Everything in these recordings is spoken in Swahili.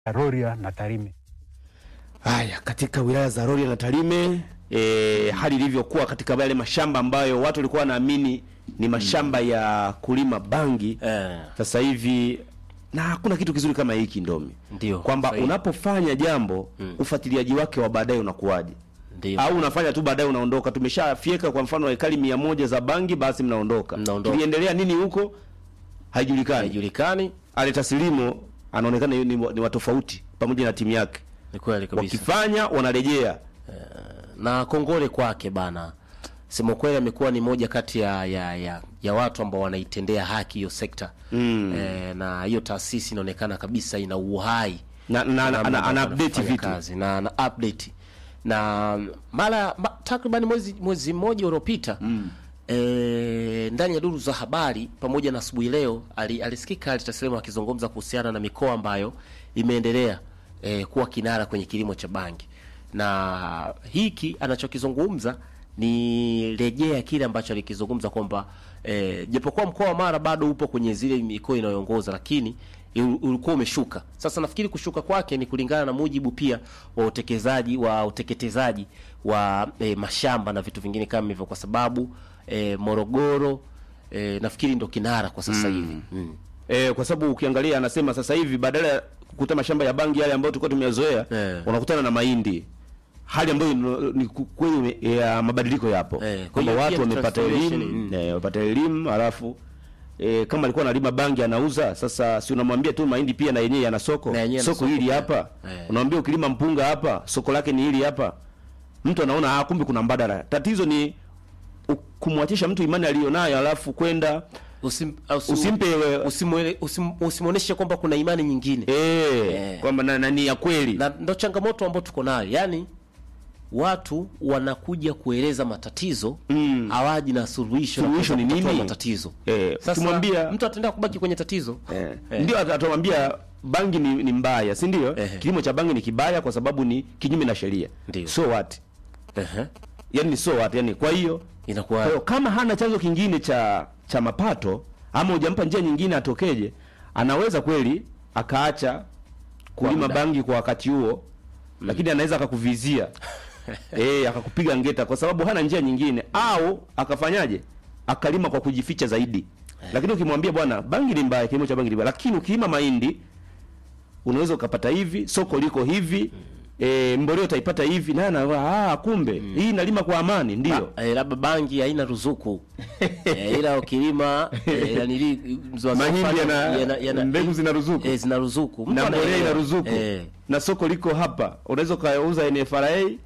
Rorya na Tarime. Haya, katika wilaya za Rorya na Tarime e, hali ilivyokuwa katika yale mashamba ambayo watu walikuwa wanaamini ni mashamba ya kulima bangi Eh, sasa hivi na hakuna kitu kizuri kama hiki Ndomi, Ndio, kwamba sahihi. unapofanya jambo ufuatiliaji wake wa baadaye unakuwaje? ndio. au unafanya tu baadaye unaondoka. Tumeshafyeka kwa mfano ekari mia moja za bangi, basi mnaondoka. Mnaondoka. Kiliendelea nini huko haijulikani. haijulikani. Aleta Silimo anaonekana ni, ni wa tofauti pamoja na timu yake, Ni kweli kabisa. wakifanya wanarejea. na kongole kwake bana. Sema kweli amekuwa ni moja kati ya, ya, ya, ya watu ambao wanaitendea haki hiyo sekta mm. E, na hiyo taasisi inaonekana kabisa ina uhai Na- na- Namna ana- ana ambavyo update anafanya vitu. kazi, na ana update na mara ma, takriban mwezi mwezi mmoja uliopita mm. E, ndani ya duru za habari pamoja na asubuhi leo ali, alisikika Alitaselemu akizungumza kuhusiana na mikoa ambayo imeendelea e, kuwa kinara kwenye kilimo cha bangi, na hiki anachokizungumza ni rejea kile ambacho alikizungumza kwamba e, japokuwa mkoa wa Mara bado upo kwenye zile mikoa inayoongoza lakini ul- ulikuwa umeshuka. Sasa nafikiri kushuka kwake ni kulingana na mujibu pia wa utekelezaji wa uteketezaji wa e, mashamba na vitu vingine kama hivyo, kwa sababu e, Morogoro e, nafikiri ndo kinara kwa sasa hivi mm. E, kwa sababu ukiangalia anasema sasa hivi badala ya kukuta mashamba ya bangi yale ambayo tulikuwa tumeyazoea Eh. unakutana na mahindi, hali ambayo ino- ni ku- kweli ya mabadiliko yapo Eh, kwa kwamba hiyo watu pia ni wamepata transformation, elimu mm. eh, wamepata elimu halafu e, kama alikuwa analima bangi anauza, sasa si unamwambia tu mahindi pia na yenyewe yana soko Na yenyewe yana soko soko hili pia. hapa Eh. unamwambia ukilima mpunga hapa soko lake ni hili hapa, mtu anaona ah, kumbe kuna mbadala. Tatizo ni u- kumwachisha mtu imani aliyonayo alafu kwenda Usim, usi, Usimpe we- usimwele- usim, usimwonyeshe kwamba kuna imani nyingine eh, Eh. kwamba na, na ni ya kweli na ndo changamoto ambayo tuko nayo yani watu wanakuja kueleza matatizo Mm. hawaji na suluhisho la Suluhisho kuweza ni kutatua nini? matatizo Eh, sasa ukimwambia- mtu ataendelea kubaki kwenye tatizo Eh. Eh. Ndio ata- atamwambia bangi ni, ni mbaya, si ndio? Ehe. Kilimo cha bangi ni kibaya kwa sababu ni kinyume na sheria. Ndio. So what? Ehe. Yaani ni so what? Yaani kwa hiyo kwa inakuwa hiyo kama hana chanzo kingine cha cha mapato ama hujampa njia nyingine atokeje, anaweza kweli akaacha kulima muda. bangi kwa wakati huo, lakini anaweza akakuvizia eh, akakupiga ngeta kwa sababu hana njia nyingine, au akafanyaje, akalima kwa kujificha zaidi. Lakini ukimwambia bwana, bangi ni mbaya, kilimo cha bangi ni mbaya, lakini ukilima mahindi unaweza ukapata hivi, soko liko hivi E, mboleo utaipata hivi naye anawa ah, kumbe hii nalima kwa amani ndio. eh, labda bangi haina ruzuku eh, ila ukilima eh, yanili mzwa Mahindi safari yana- mbegu zina ruzuku. eh, zina ruzuku Mtu na mbolea anaelewa. ina ruzuku eh, na soko liko hapa, unaweza ukauza NFRA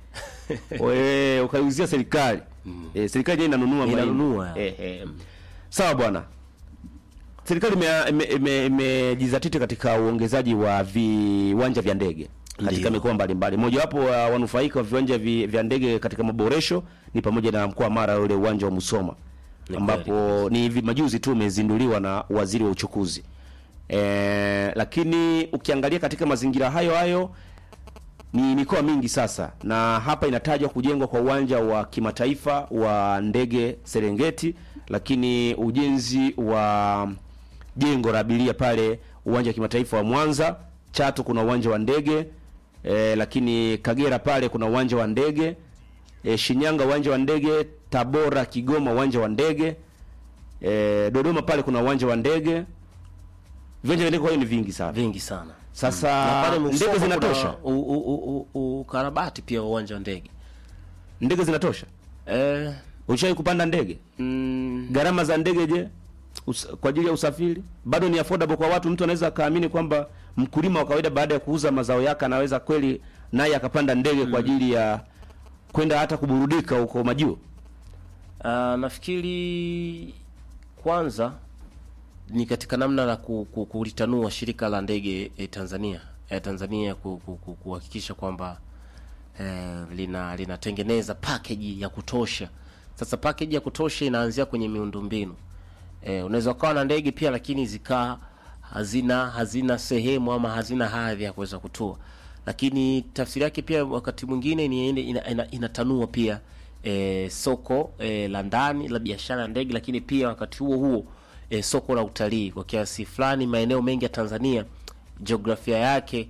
we- ukaiuzia serikali eh, serikali yenyewe inanunua mahindi. Inanunua. eh, eh. Sawa bwana, serikali imejizatiti ime, ime, imejizatiti katika uongezaji wa viwanja vya ndege katika Ndio. mikoa mbalimbali. Mojawapo wa wanufaika wa viwanja vi, vya ndege katika maboresho ni pamoja na mkoa wa Mara, ule uwanja wa Musoma Ni ambapo ni hivi majuzi tu umezinduliwa na waziri wa uchukuzi. E, lakini ukiangalia katika mazingira hayo hayo ni mikoa mingi sasa, na hapa inatajwa kujengwa kwa uwanja wa kimataifa wa ndege Serengeti, lakini ujenzi wa jengo la abiria pale uwanja wa kimataifa wa Mwanza. Chato kuna uwanja wa ndege e, lakini Kagera pale kuna uwanja wa ndege e, Shinyanga uwanja wa ndege, Tabora, Kigoma uwanja wa ndege e, Dodoma pale kuna uwanja wa ndege. Viwanja vya ndege kwa hiyo ni vingi sana. vingi sana Sasa na pale Musoma ndege kuna zinatosha, u- u- u- u- ukarabati pia wa uwanja wa ndege ndege zinatosha. eh, Ushawahi kupanda ndege? mm, Gharama za ndege je, Us, kwa ajili ya usafiri bado ni affordable kwa watu? Mtu anaweza akaamini kwamba mkulima wa kawaida baada ya kuuza mazao yake anaweza kweli naye akapanda ndege kwa ajili ya kwenda hata kuburudika huko majuu. ah, nafikiri kwanza ni katika namna la ku- ku- kulitanua shirika la ndege eh, Tanzania eh, Tanzania ku- ku- ku- kuhakikisha kwamba eh, lina linatengeneza package ya kutosha. Sasa package ya kutosha inaanzia kwenye miundombinu eh, unaweza ukawa na ndege pia lakini zikaa hazina hazina sehemu ama hazina hadhi ya kuweza kutua, lakini tafsiri yake pia wakati mwingine ni ina, ina, ina, inatanua pia eh, soko eh, la ndani la biashara ya ndege, lakini pia wakati huo huo eh, soko la utalii kwa kiasi fulani. Maeneo mengi ya Tanzania jiografia yake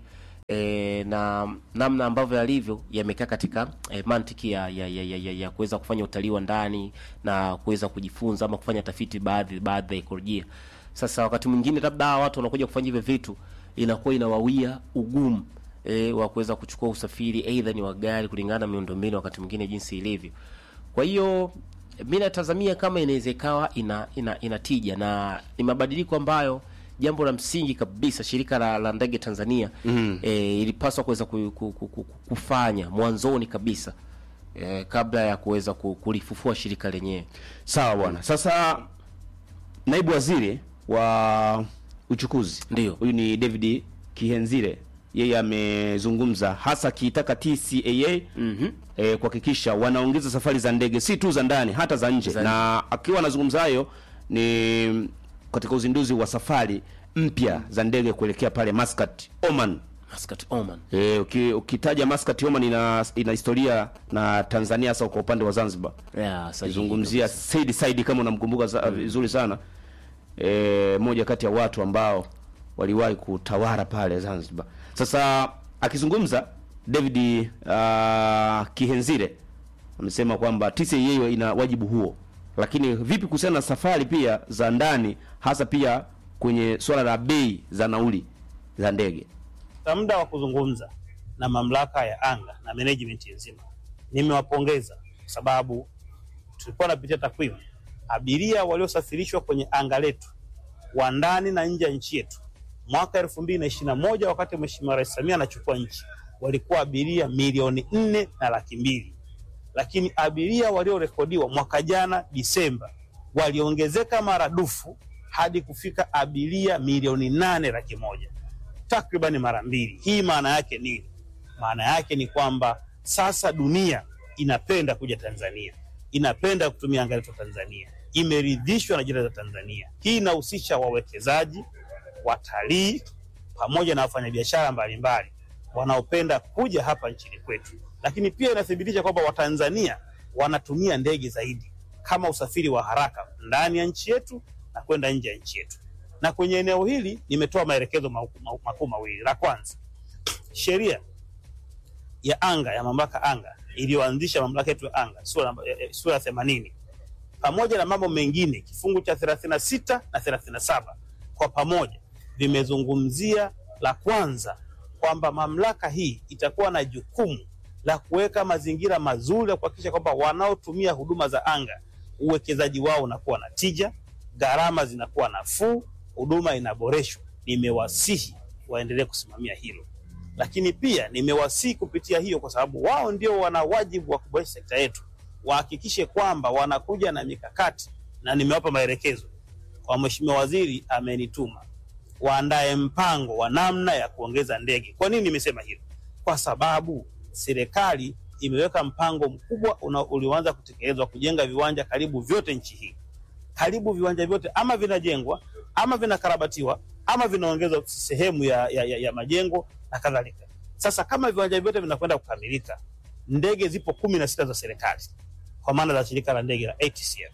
e, na namna ambavyo yalivyo yamekaa katika e, mantiki ya, ya, ya, ya, ya, ya kuweza kufanya utalii wa ndani na kuweza kujifunza ama kufanya tafiti baadhi baadhi ya ekolojia. Sasa wakati mwingine labda hawa watu wanakuja kufanya hivyo vitu, inakuwa inawawia ugumu e, wa kuweza kuchukua usafiri aidha ni wa gari kulingana na miundombinu wakati mwingine jinsi ilivyo. Kwa hiyo mi natazamia kama inaweza ikawa ina, ina, ina tija na ni mabadiliko ambayo jambo la msingi kabisa shirika la, la ndege Tanzania mm. e, ilipaswa kuweza ku, ku, ku, ku, kufanya mwanzoni kabisa e, kabla ya kuweza ku- kulifufua shirika lenyewe. Sawa bwana. Sasa naibu waziri wa uchukuzi Ndio. huyu ni David Kihenzire, yeye amezungumza hasa akiitaka TCAA Mhm. eh, kuhakikisha wanaongeza safari za ndege si tu za ndani hata za nje, Za na akiwa anazungumza hayo ni katika uzinduzi wa safari mpya za ndege kuelekea pale Muscat, Oman. Muscat Oman. E, uki, ukitaja Muscat Oman ina, ina historia na Tanzania hasa kwa upande wa Zanzibar. Yeah, sahihi Zungumzia Said Said kama unamkumbuka za- vizuri sana. E, moja kati ya watu ambao waliwahi kutawala pale Zanzibar. Sasa akizungumza David uh, Kihenzire amesema kwamba TCAA ina wajibu huo, lakini vipi kuhusiana na safari pia za ndani, hasa pia kwenye swala la bei za nauli za ndege? Kwa muda wa kuzungumza na mamlaka ya anga na management nzima, nimewapongeza kwa sababu tulikuwa napitia takwimu, abiria waliosafirishwa kwenye anga letu wa ndani na nje ya nchi yetu mwaka elfu mbili na ishirini na moja wakati Mheshimiwa Rais Samia anachukua nchi walikuwa abiria milioni nne na laki mbili lakini abiria waliorekodiwa mwaka jana Disemba waliongezeka maradufu hadi kufika abiria milioni nane laki moja takribani mara mbili. Hii maana yake nini? Maana yake ni kwamba sasa dunia inapenda kuja Tanzania, inapenda kutumia anga letu Tanzania, imeridhishwa na jina za Tanzania. Hii inahusisha wawekezaji, watalii pamoja na wafanyabiashara mbalimbali wanaopenda kuja hapa nchini kwetu, lakini pia inathibitisha kwamba Watanzania wanatumia ndege zaidi kama usafiri wa haraka ndani ya nchi yetu na kwenda nje ya nchi yetu. Na kwenye eneo hili nimetoa maelekezo makuu ma- makuu mawili. La kwanza, sheria ya anga ya mamlaka anga iliyoanzisha mamlaka yetu ya anga sura namba- eh, eh, sura ya themanini pamoja na mambo mengine kifungu cha 36 na 37 kwa pamoja vimezungumzia la kwanza kwamba mamlaka hii itakuwa na jukumu la kuweka mazingira mazuri ya kuhakikisha kwamba wanaotumia huduma za anga uwekezaji wao unakuwa na tija, gharama zinakuwa nafuu, huduma inaboreshwa. Nimewasihi waendelee kusimamia hilo, lakini pia nimewasihi kupitia hiyo, kwa sababu wao ndio wana wajibu wa kuboresha sekta yetu, wahakikishe kwamba wanakuja na mikakati, na nimewapa maelekezo kwa Mheshimiwa Waziri amenituma waandae mpango wa namna ya kuongeza ndege. Kwa nini nimesema hilo? Kwa sababu serikali imeweka mpango mkubwa una- ulioanza kutekelezwa kujenga viwanja karibu vyote nchi hii. Karibu viwanja vyote ama vinajengwa ama vinakarabatiwa ama vinaongezwa sehemu ya, ya, ya, ya majengo na kadhalika. Sasa kama viwanja vyote vinakwenda kukamilika, ndege zipo kumi na sita za serikali kwa maana za shirika la ndege la ATCL.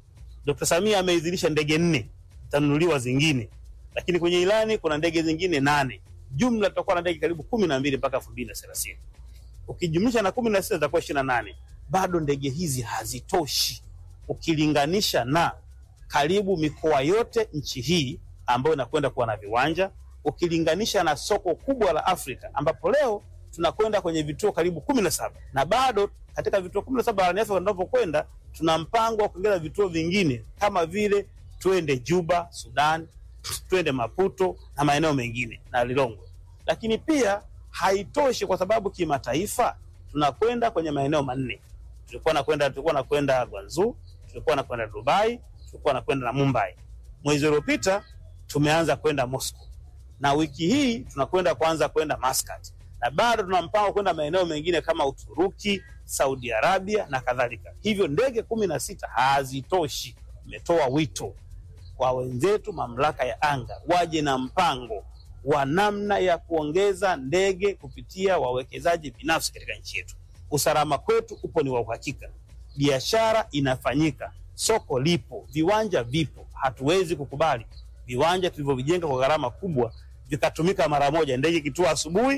Dr. Samia ameidhinisha ndege nne, zitanunuliwa zingine, lakini kwenye ilani kuna ndege zingine nane. Jumla tutakuwa na ndege karibu kumi na mbili mpaka elfu mbili na thelathini. Ukijumlisha na kumi na sita zitakuwa ishirini na nane. Bado ndege hizi hazitoshi ukilinganisha na karibu mikoa yote nchi hii ambayo inakwenda kuwa na viwanja, ukilinganisha na soko kubwa la Afrika ambapo leo tunakwenda kwenye vituo karibu kumi na saba na bado katika vituo kumi na saba barani Afrika tunavyokwenda, tuna mpango wa kuongeza vituo vingine kama vile twende Juba, Sudan, twende Maputo na maeneo mengine na Lilongwe. Lakini pia haitoshi, kwa sababu kimataifa tunakwenda kwenye maeneo manne. Tulikuwa nakwenda tulikuwa nakwenda Guangzhou, tulikuwa nakwenda Dubai, tulikuwa nakwenda na Mumbai. Mwezi uliopita tumeanza kwenda Moscow na wiki hii tunakwenda kwanza kwenda Muscat na bado tuna mpango kwenda maeneo mengine kama Uturuki, Saudi Arabia na kadhalika. Hivyo ndege kumi na sita hazitoshi. Imetoa wito kwa wenzetu mamlaka ya anga waje na mpango wa namna ya kuongeza ndege kupitia wawekezaji binafsi katika nchi yetu. Usalama kwetu upo ni wa uhakika, biashara inafanyika, soko lipo, viwanja vipo. Hatuwezi kukubali viwanja tulivyovijenga kwa gharama kubwa vikatumika mara moja, ndege ikitua asubuhi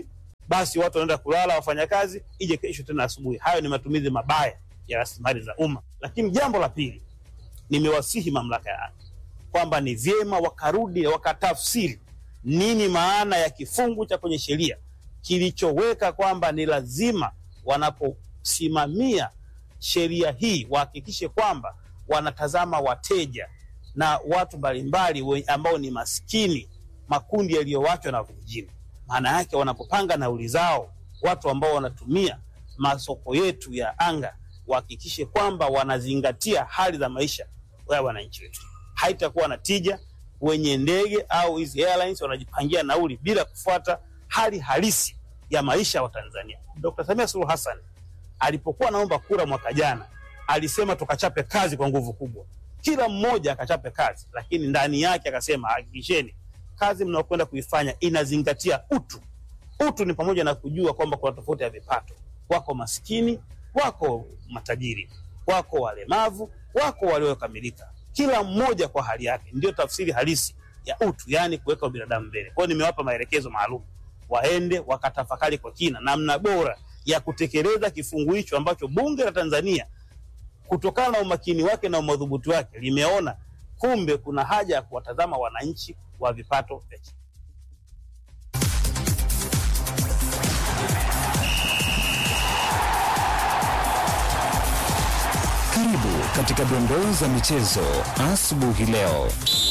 basi watu wanaenda kulala, wafanyakazi, ije kesho tena asubuhi. Hayo ni matumizi mabaya ya rasilimali za umma. Lakini jambo la pili, nimewasihi mamlaka ya anga kwamba ni vyema wakarudi na wakatafsiri nini maana ya kifungu cha kwenye sheria kilichoweka kwamba ni lazima wanaposimamia sheria hii wahakikishe kwamba wanatazama wateja na watu mbalimbali we- ambao ni maskini, makundi yaliyowachwa na vijijini. Maana yake wanapopanga nauli zao, watu ambao wanatumia masoko yetu ya anga wahakikishe kwamba wanazingatia hali za maisha ya wananchi wetu. Haitakuwa na tija wenye ndege au hizi airlines wanajipangia nauli bila kufuata hali halisi ya maisha ya Watanzania. Dr. Samia Suluhu Hassan alipokuwa anaomba kura mwaka jana alisema tukachape kazi kwa nguvu kubwa, kila mmoja akachape kazi, lakini ndani yake akasema hakikisheni kazi mnaokwenda kuifanya inazingatia utu. Utu ni pamoja na kujua kwamba kuna tofauti ya vipato, wako maskini, wako matajiri, wako walemavu, wako waliokamilika, kila mmoja kwa hali yake. Ndio tafsiri halisi ya utu, yaani kuweka binadamu mbele. Kwa hiyo nimewapa maelekezo maalum, waende wakatafakari kwa kina namna bora ya kutekeleza kifungu hicho ambacho bunge la Tanzania kutokana na umakini wake na umadhubuti wake limeona kumbe kuna haja ya kuwatazama wananchi wa vipato vya chini. Karibu katika dondoo za michezo asubuhi leo.